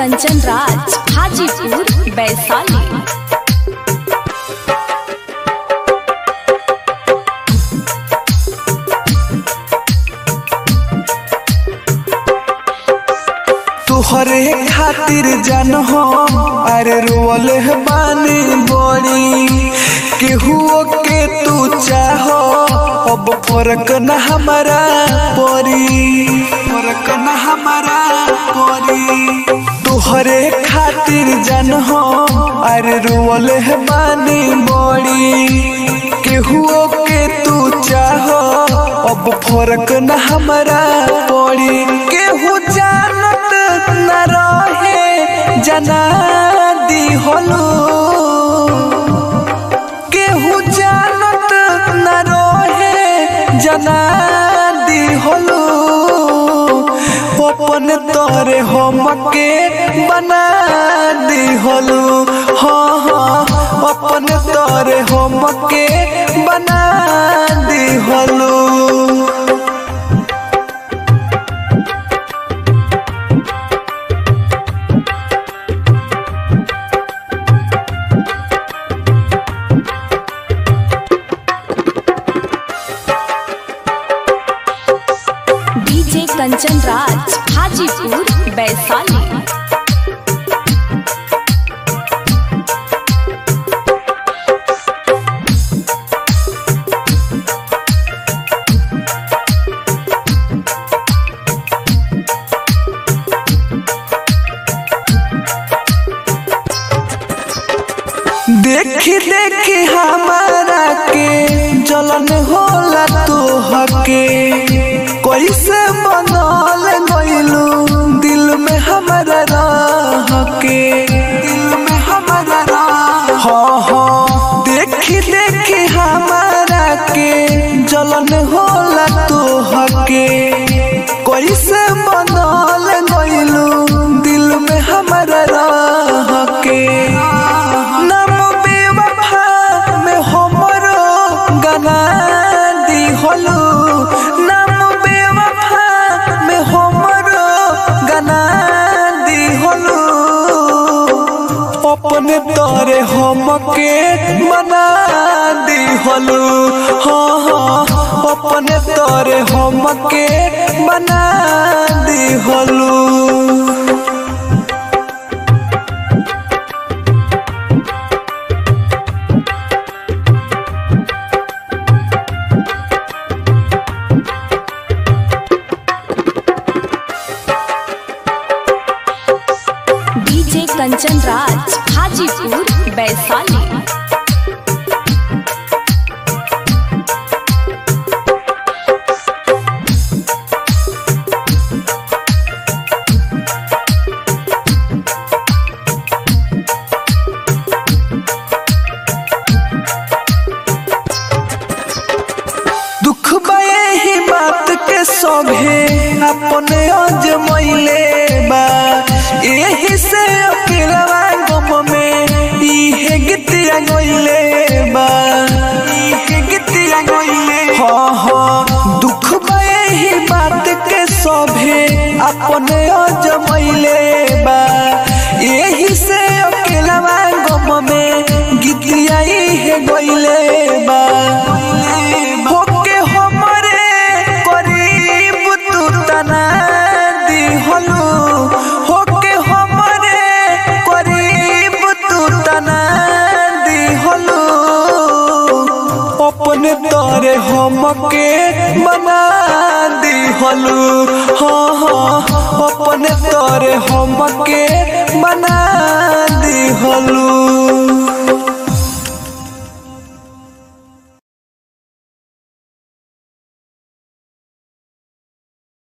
कंचन राज हाजीपुर वैशाली तुहरे खातिर जान हो अरे रोल बानी बड़ी केहुओ के तू चाहो अब फर्क न हमारा परी फर्क न हमारा परी तुहरे खातिर जान हो अरे रोल बानी बड़ी केहुओ के तू चाहो अब फर्क न हमारा पड़ी केहू जानत न रहे जना दी होलू केहू जानत न रहे जना दी होलू अपन तोरे हम के बना दी होलू हाँ हाँ अपन तोरे हम के बना दी होलू डीजे कंचन राज हाजीपुर वैशाली देखी देखी हमारा के जलन होला तो हके कैसे बनल गइलू दिल में हमारा रह के दिल में हमारा रह हाँ हाँ देखी देखी हमारा के जलन होला तो हके कैसे बनल गइलू दिल में हमारा रह के नाम बेवफा में हमरो गना दी होलू नाम बेवफा में हमरो गना दी होलू अपने तोरे हम के मना दी होलू हाँ हाँ अपने तोरे हम के बना दी होलू डीजे कंचन राज हाजीपुर वैशाली दुख बये ही बात के सभे अपने अजमैले बा एही से अकेलवा गम में इहे गीतिया गइले बा इहे गीतिया गइले हाँ हाँ दुख बये ही बात के सभे अपने अजमैले बा एही से अकेलवा गम में गीतिया इहे गइले बा होके हमरे करीब तू तना दी होलू होके हमरे करीब तू तना दी होलू अपने तोरे हम के बना दी होलू हाँ हाँ अपने तोरे हम के बना दी होलू